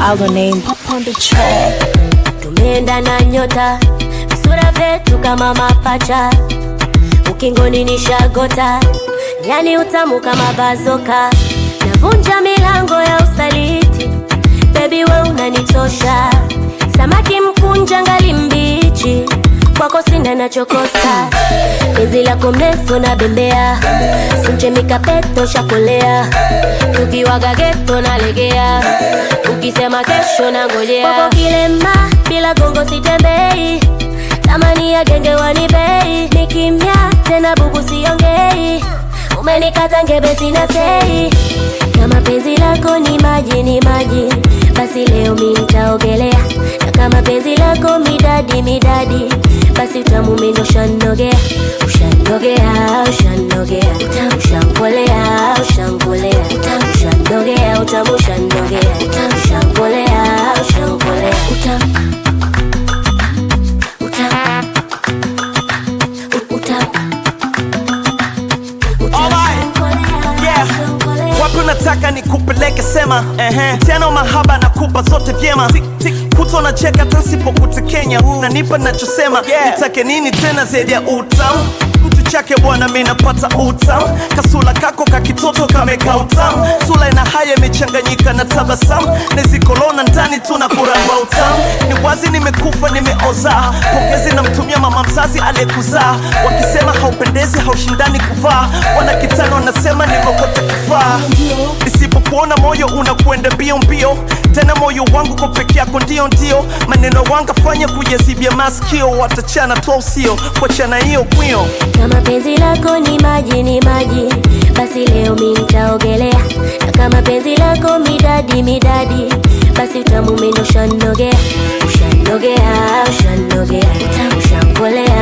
Our name pop on the track. tumeenda na nyota visura vyetu kama mapacha ukingoni ni shagota yani utamu kama bazoka navunja milango ya usaliti bebi we unanichosha samaki mkunja ngali mbichi kwako sina nachokosa penzi lako mrefu na bembea simche mikapeto shakolea tukiwaga geto nalegea ukisema kesho na ngojea kwako kilema bila gongo sitembei tamani ya genge wanibei ni kimya tena bubu siongei umenikata ngebe sina sei kama penzi lako ni maji ni maji basi leo mi nitaogelea na kama penzi lako midadi midadi basi utamu mimi ushanogea ushanogea ushanogea ushankolea ushankolea ushanogea utamu ushanogea ushankolea ushankolea utamu utamu utamu Alright. Yeah. wapi unataka nikupeleke sema ehe. tena mahaba nakupa zote vyema kuto na cheka tasipokutekenya nanipa nachosema nitake nini tena zaidi ya utamu mtu chake bwana mi napata utamu kasula kako kakitoto kameka utamu sula ina haya imechanganyika na tabasamu nezikolona ndani tuna kuramba utamu ni wazi nimekufa nimeoza pongezi namtumia mama mzazi aliyekuzaa wakisema haupendezi haushindani kuvaa wanakitano wanasema nimekote kufaa nisipokuona moyo unakwenda mbio mbio tena moyo wangu kwa peke yako ndio ndio maneno wangafanya kujazibia maskio watachana tu usio kuachana hiyo kwio kama penzi lako ni maji ni maji basi leo mi nitaogelea na kama penzi lako midadi midadi basi utamu mimi ushanogea ushanogea ushanogea ushankolea